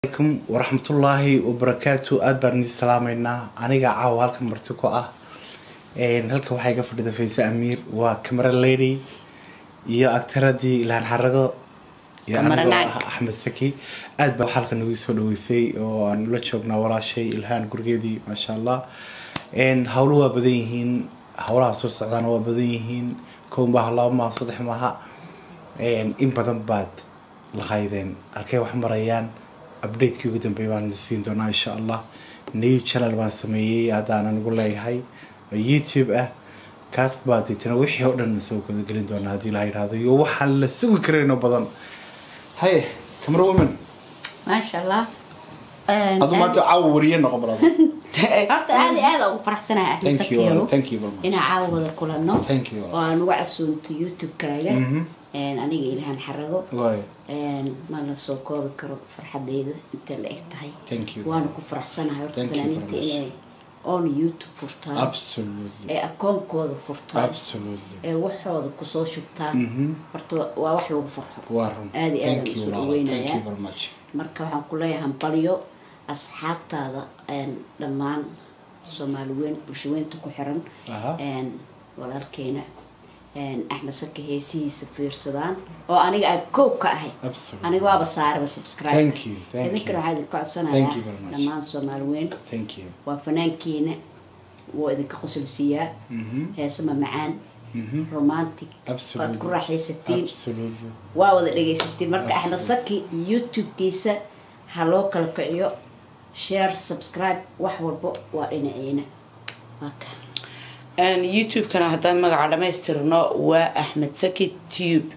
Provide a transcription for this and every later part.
alaykum waraxmatullaahi wabarakaatu aada baan idin salaameynaa aniga caawa halkan marti ku ah halkan waxaa iga fadhida fayse amiir waa camera lady iyo agtaradii ilhaan xarago iyo Camera anigoo naag. ah axmed saki aada baa halkan nagu soo dhaweysay oo aan ula joognaa walaashay ilhaan gurigeedii maasha allah hawlo waa badan yihiin hawlaha soo socdaana waa badan yihiin kow maaha laba maaha saddex maaha in badan baad lahaydeen halkay wax marayaan updatekii ugu dambeeya baan idin siin doonaa insha allah new channel baan sameeyey haddaan anigu leeyahay oo youtube ah kaas baa deetana wixii oo dhan soo gudagelin doonaa haddii la yidhaahdo iyo waxaan la sugi karaynoo badan haye camera woman maasha allah adu maanta caawa wariye noqon balado horta aad iyo aad ugu faraxsanahay axmed thank you sakiiro thank you very much inaan caawa wada kulanno thank you oo aan uga casuunto youtube-kaaga Mhm. aniga ilhaan xarago waayo ma la soo koobi karo farxadeyda intay la eg tahay thank you waana ku faraxsanahay horta Thank you very fanaaniinta much. inay oon youtube furtaan absolutely ee akoonkooda furtaan absolutely ee waxooda kusoo shubtaan Mhm. horta waa wax lagu farxo waa run aad iyo aad thank aan you usoo walaalo. thank dhaweynayaa you very much marka waxaan ku leeyahay hambalyo asxaabtaada een, dhammaan soomaali weyn bulshaweynta ku xiran Aha. een, walaalkeena een, axmed saka heesihiisa fiirsadaan oo aniga aan kow ka ahay Absolutely. aniga waaba saaraba subscribe Thank you, thank idinkana you. waxaa idinka Thank codsanayaa you very much. dhammaan soomaali weyn thank you waa fanaankiina wuu idinka qosolsiiyaa Mhm. heesama macaan Mhm. romantic Absolutely. waad ku raaxaysatiin absolutely waa wada dhegaysatiin marka axmed Absolutely. saki youtube-kiisa ha loo kala kiciyo share subscribe wax walbo waa dhinaciina maka youtube-kana haddaan magaca dhamaystirno waa axmed saki tube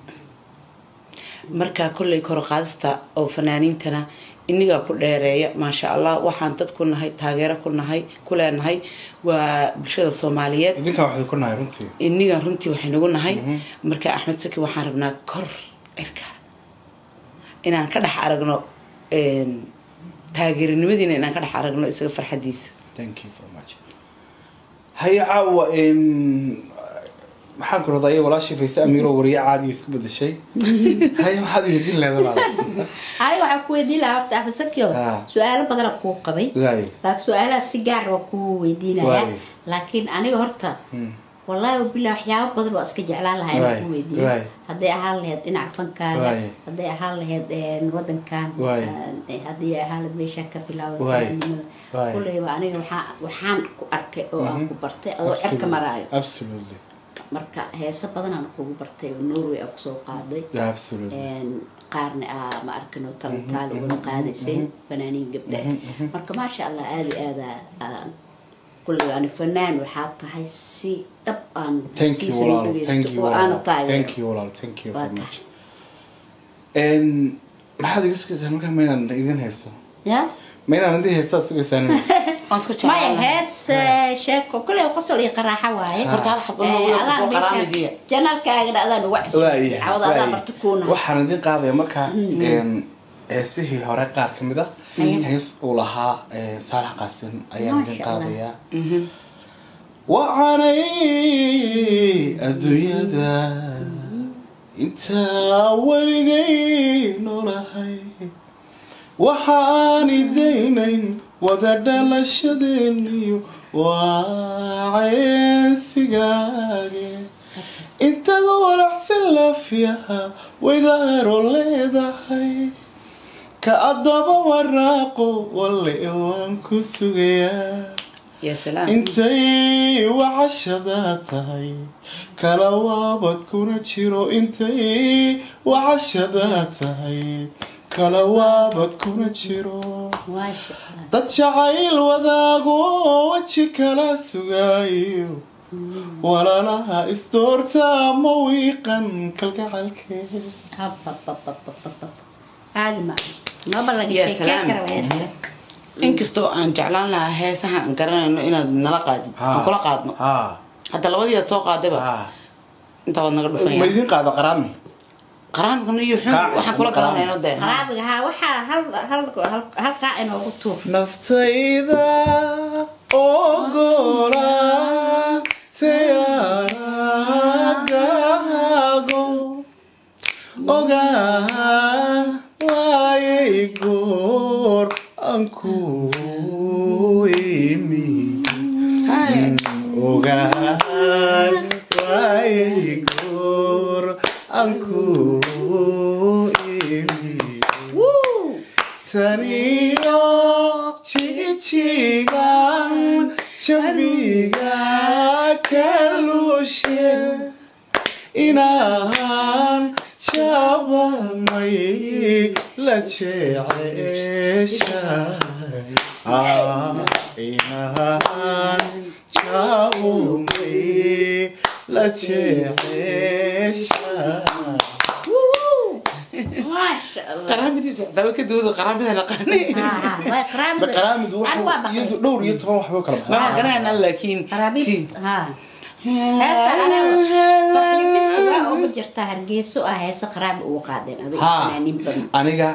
markaa kolley korqaadista oo fanaaniintana inigaa ku dheereeya maasha allah waxaan dad ku nahay taageero ku nahay ku leenahay waa bulshada soomaaliyeed idinkaa waxay ku nahay runtii iniga runtii waxaynagu nahay Mhm. marka axmed saki waxaan rabnaa kor cirka inaan ka dhex aragno een, taageerinimadiina inaan ka dhex aragno isaga farxadiisa thank you very much haye caawa maxaan ku radaa iyo walaashii fayse amiiro wariye caadi isku bedeshay haye maxaad iweydiin leedabaada aniga waxaan ku weydiin lahaa horta axmed sakio Ah. su-aalo badana kuu qabay waaye laakiin su-aalahaas si gaar waa kuu weydiinaya Waayo. laakiin aniga horta Hmm. wallaahi wabilah waxyaabo badan waa iska jeclaan lahaa Waayo, inaan ku weydiiyo waayo. hadday ahaan lahayd dhinaca fankaaga Waayo. hadday ahaan lahayd een, wadankan Waayo. een, haddii ahaan lahayd meeshaa ka bilaawda Waayo, fanaanimada. waayo. kulleyba aniga waxaa waxaan ku arkay oo aan ku bartay adoo cirka maraayo absolutely marka heeso badanaan kugu bartay oo norway aan kusoo qaaday absolutely een, qaarna aa ma arkin oo talantaali wada qaadaysay fanaaniin gabdha marka maasha allah aada iyo aada aan kulley ani fanaan waxaa tahay si dhab aan thank you siisan walaalo dhegeysto thank you oo aana walaalo thank taageero you walaalo thank you Waa very tahay. much n maxaad iga sugaysaa markaa maynaan idin haysto ya maynaan idin haystaad sugaysaan waan iska maya jeclaan hees eh, sheeko kulley qosol iyo qaraaxa waaye Horta hal xabo Eh, ma wada adaan kuwa meesha qaraamidiya. janaalkaagana adaan uga cusubtay cawada adaa marti kuuna waxaan idin qaadaya markaa heesihii hore qaar ka mid ah hees uu lahaa eh, saalax qaasin ayaan idin Masha Allah. qaadayaa wacanay adduunyada intaa weligay noolahay waxaan idaynayn wada dhalashadeeniyo waa ceensigaage intada walaxsan laafyaha waydaaro leedahay ka addaba waraaqo walle waan ku sugayaa ya salaam intay wacashada tahay kala waabad kuna jiro intay wacashada tahay kala waabad kuna jiro maasha allah dad jacayl wadaago weji kala sugaayo walaalaha istoorta ma wiiqan kalgacalkeed Hababababababab. caadi ma maba laga Ya sheekeen salaam. kara heesta inkastoo aan jeclaan lahaa heesaha aan garanayno inaad nala qaadid aan kula qaadno ha hadda labadii aad soo qaadayba ha intaa waad naga ma dhufanya idin qaado qaraami qaraamkan iyo xun Qaaci, waxaan kula qaraami. garanayno dee qaraabiga haa waxaa hal hal hal hal qaac inoogu tuur naftayda ogola tayaragaago ogaa waayay goor goor aan ku imid ogaan waayay goor aan ku imid taniyo jijigan jambiga kalushe inahan jabamay la jeceshahay Ah, inahan jabamay la jeceshahay maasha allah qaraamadiisa waxdaaba ka dawada qaraamada naqaani Ha, ha, way qaraamida. qaraamidu Ani waa baqay. iyadu dhowr iyo toban waxba kala ma baxaa garanayna laakiin qaraamid ha heesta aniga farxiimistu waa uga jirtaa hargeyso ah heese qaraami ugu qaadeen adiga Ha. fanaaniin badan aniga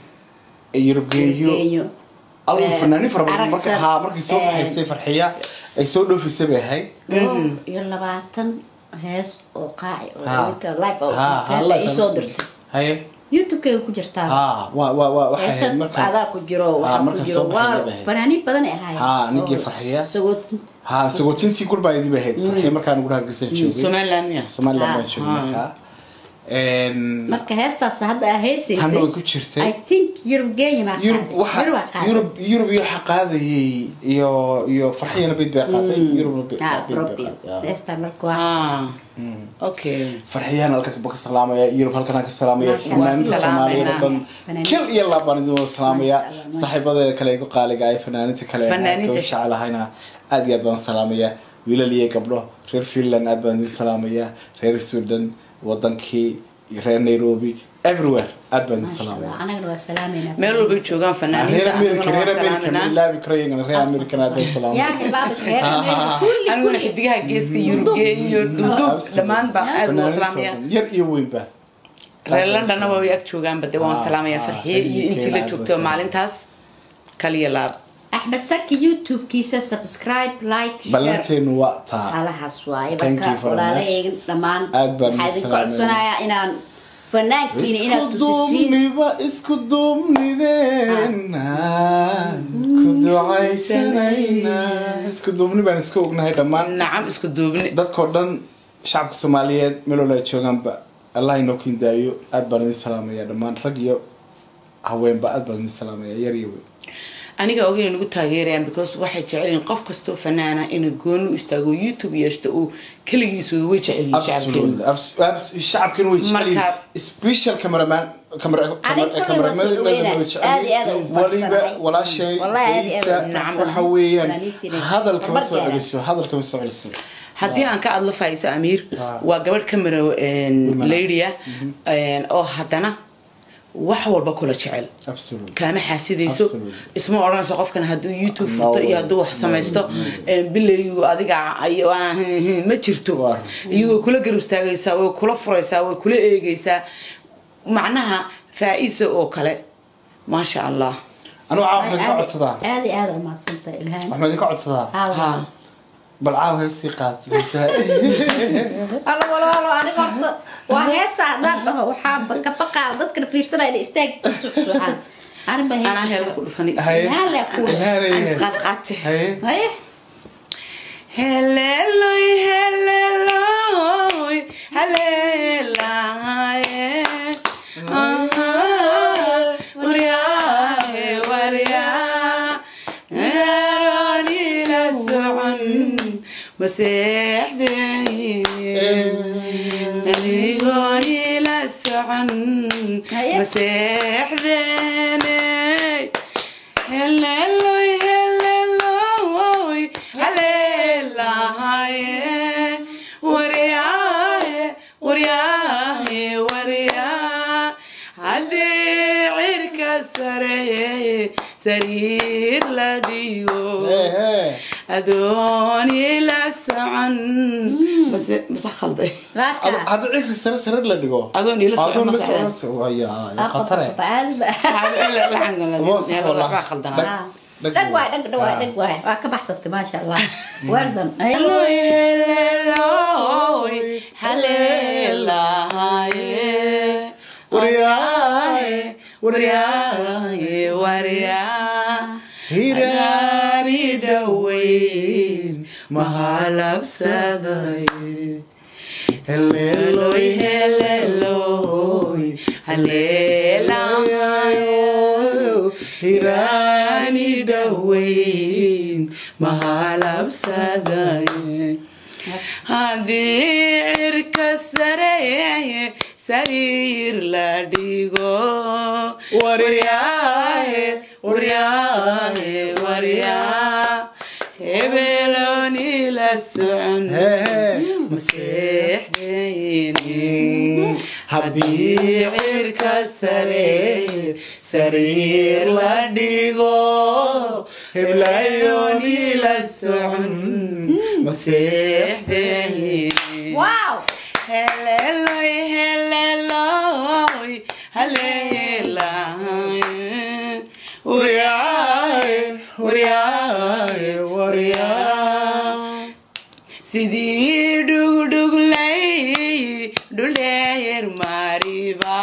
yurubgeeyo Geeyo. algu Eh, fanaaniin fara badan marka Aragsan. haa markay soo Eh. baxaysay farxiya ay soo dhoofisay bay ahayd dhowr iyo labaatan hees oo qaaci oo Ha. idinka live oo Ha, ha, hotel la live isoo aan- dirtay haye youtube-kay ku jirtaa haa waa waa waa waxay heese ahayd marka adaa ku jiro Ha, waxaa ku marka jiro soo baxay waa bay ahayd. fanaaniin badan ay ahaayeen Ha, ninkii oo farxiya. sagootinta haa sagootintii gurbaydii bay ahayd farxiya markaan ugu hargeysan joogay somaliland miya somaliland Ha. baan joogay markaa Een, marka heestaas hadda aa heesaysay tan way ku jirtay i think yurub geenya maa yurub waxa yurub yurub iyo waxa qaadayay iyo iyo farxiyana bid bay qaatay yurubna bid bid bay qaatay heestaan marka waa ah okay farxiyaan halka ka salaamaya yurub halkan ka salaamaya Masha fanaaniinta Allah. soomaaliyeed oo dhan Fanaaniin. kal iyo laabaan idin wada salaamaya Masha Allah, masha saaxiibadeeda kale igu qaaliga ay fanaaniinta kale Fanaaniinta. aadka u jecelahayna aad iyo aad baan salaamaya wiilal iyo gabdho reer finland aad baan idin salaamaya reer sweden wadankii iyo reer nairobi everywhere aad baan idin salaamaya anagana waa salaameynaa meel walbay joogaan reer fanaaniinta america aniguna reer waa america ma salaaminaa ilaabi karo iyagana reer american aad baan salaamaya yaa xibaabik reer America, kulli aniguna xidigaha geeska yurubge iyo duuduub Absolutely. dhammaan baa aad loo Fanaaniinta oo salaamaya dhan, yar iyo weynba reer londonna waa way ag joogaanba de waan Ah, salaamaya ah, farxiye iyo UK intii la aad joogtay baa maalintaas kaliya laab axmed saki youtube-kiisa subscribe like share ballanteenu waa taa halahaas waaye Thank marka you very walaalahayga dhammaan Aad baan waxaa idin idinku salaameynaa. codsanayaa inaan fanaankiina inaad isku tusisiin duubniba isku duubnideena ku ducaysanayna isku duubni baan isku ognahay dhammaan nacam isku duubni dadkoo dhan shacabka soomaaliyeed meel walba ay joogaanba allah inoo kindaayo aad baan idin salaamaya dhammaan rag iyo haweenba aad baan idin salaamaya yar iyo weyn aniga ogeyn nagu taageerayaan because waxay jecelyihin qof kastoo fanaana inuu gooni u istaago youtube yeeshto uu keligiisu way jecelyihin Absolutely. shacabkeena Abs- abs- shacabkina way jecel yihiin Marka- special cameraman camera- Aniga camera- kulli cameramadana waa soo way dhaweynaa. jecel Aad iyo aad yihiin. u waliba faraxsanahay. walaashay Wallahi aad iyo aad Faysa, u faraxsanahay. waxa weeyaan Fanaaniintiina hadalka ma soo barbarkeena. celiso hadalka ma soo celiso haddii aan ka adlo faaiso amiir Ah. waa gabadh camera ladya oo haddana wax walba kula jecel absolutely kaama xaasidayso Absolutely. isma odhanayso qofkan hadduu youtube No furto iyo way. hadduu wax samaysto bilayu adiga ay- waa- ma jirto Waa. iyadoo kula garab istaagaysaa way kula furaysaa way kula eegaysaa macnaha faa-isa oo kale maasha allah anigu caawa waxaan idinka codsadaa aad iyo aad u mahadsantahay ilhaan waxaan idinka codsadaa ha bal caawa heesii qaad alo walaalo aniga horta waa heesa haddaan dhaho waxaa ka baqaa dadkana fiirsanaya inay istaag suxsuxaan aniba anaa heella ku dhufanay Haye. Ilhaan leh kuwa. Ilhaan aan ay- isqaadqaate haye haye Haleluy, haleluy, haleluye. Aha, waryahe, waryaa. Anigoon ila socon, maseexdeen. Anigoon ila socon, Haye. maseexdeene. Haleluy, haleluy, haleluye. Waryaahe, waryaahe, waryaa. Haddii cirka sareeye, sariir la dhigo. Adoon ila socon. Mase- mase khalday. Waaka. hadda cirka sare sare la dhigo Adoon ila socon Adoon ma la socdaan. socon- Waya, Ah, ya khatare qofka caadi ba. Laxanka la- Boos, meel wallah. waxbaa khaldanaa. Dhag- Ah. dhag dhag waay waay. dhag dhag waay Ah. dhag waay waa ka baxsatay maasha allah well done Haleluy, haleluy, haleluye. Waryaahe, waryaahe, waryaa. dhoweyn mahalabsaday heleeloy heleeloy haleelayo hiraani dhoweyn mahalabsaday haddii cirka sareeye sariir la dhigo waryaahe waryaahe waryaa hebelooni la socon maseexdeyni haddii cirka sareeye sariir la dhigo heblayooni la socon maseexdeyni wow Haleloy, haleloy, haleloy. Waryaay, waryaay, waryaay. Sidii dhugdhuglay dhuleer mariba.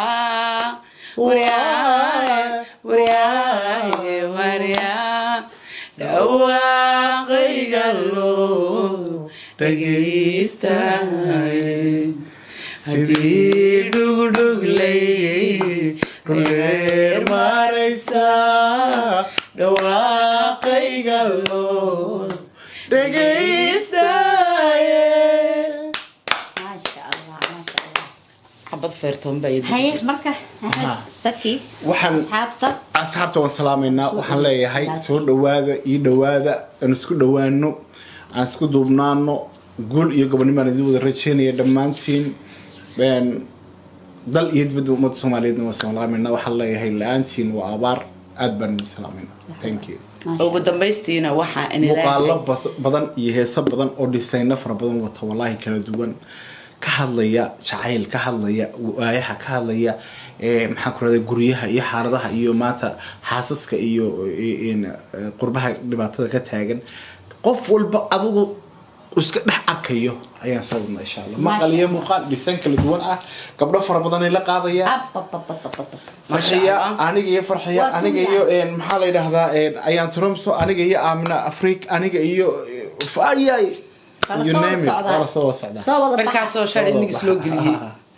Waryaay, waryaay, waryaay. Dhawaaqayga loo dhagaystaay. Sidii dhugdhuglay dhuleer maraysa dhawaaqayga loo dhegaystaye maasha allah maasha allah xabad feertoon baa ii haye jirta. marka Aha. saki Waxaan- asxaabta asxaabta waan salaamaynaa waxaan leeyahay soo dhawaada ii dhawaada aan isku dhawaano aan isku duubnaano guul iyo gobonnimaan idin wada rajeynaya dhammaantiin Een, dal iyo dibadda ummadda soomaaliyeedna waan salaamaynaa waxaan leeyahay la-aantiin waa abaar aad baan idin salaamaynaa thank you Maasha ugu dambaystiina waxaa in muuqaalo ilaahay bas- badan iyo heeso badan oo dhisayno fara badan wata wallaahi kala duwan ka hadlaya jacayl ka hadlaya waayaha ka hadlaya ee, maxaan ku rahda guryaha iyo xaaladaha iyo maanta xaasaska iyo e- een, e, qurbaha dhibaatada ka taagan qof walba adigu iska dhex arkayo ayaan soo wadnaa insha allah maqal iyo muuqaal dhisaan kala duwan ah gabdho fara badanay la qaadaya Abababababab. farxiya Allah. aniga iyo farxiya Waa aniga sunna. iyo een, maxaa la yidhaahdaa een, ayaan trumso aniga iyo amina afrik aniga iyo ayay Kala you soo name it, socdaa. kala soo socdaa soo wada baxa. dhankaasoo shalay nigis loo geliyey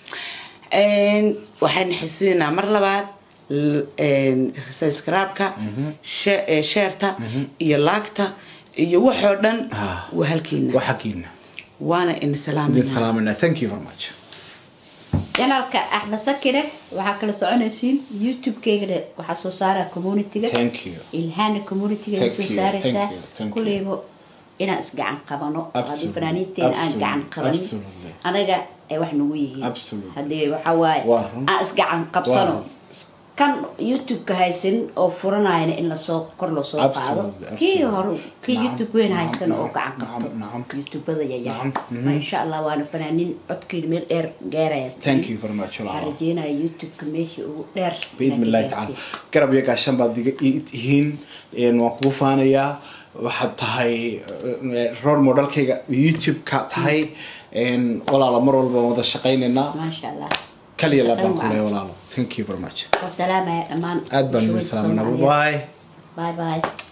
Een, waxaan xusuusinaa mar labaad l- een, subscribe-ka she- ee, sheerta iyo laagta iyo waxoo dhan Ah. waa halkiina waa xaggiina waana in idin salaamayna salaamayna thank you very much janaalka axmed sakire waxaa kala soconaysiin youtube-keygana waxaa soo saaraa community-ga thank you ilhaana community-ga Thank soo you, saaraysaa thank you, thank you. kuleybo inaan isgacan qabano haddii Absolutely, fanaaniinteena aan gacan absolutely, qabanin absolutely. anaga ay wax nagu yihiin Absolutely. haddii waxaa waaye Waa run. aan isgacan qabsano Waa run. kan youtube-ka haysan oo furanayana in lasoo kor loo soo qaado Absolutely, kii absolutely. hore kii Nacam, youtube weyn nacam, haystan oo nacam, gacan qabto nacam, nacam. youtubada yaryar Nacam, mhm. ma insha allah waana fanaaniin codkeeda meel dheer gaaraya thank you very much waxaan walaalo rajeynaya youtube-ka meeshii ugu dheer باذن الله تعالى garab iyo gaashan baad diga ii tihiin een, waan kugu faanayaa waxaad tahay eh, role modelkayga youtube-ka tahay een, walaalo mar walba waan wada shaqaynaynaa maasha allah kaliya laad baan Shaqayn ku leeyahay wacan. walaalo thank you very much wasalaamaya dhammaan aad baan idin bulshooyinka salaaminaa Soomaaliyeed. bye bye bye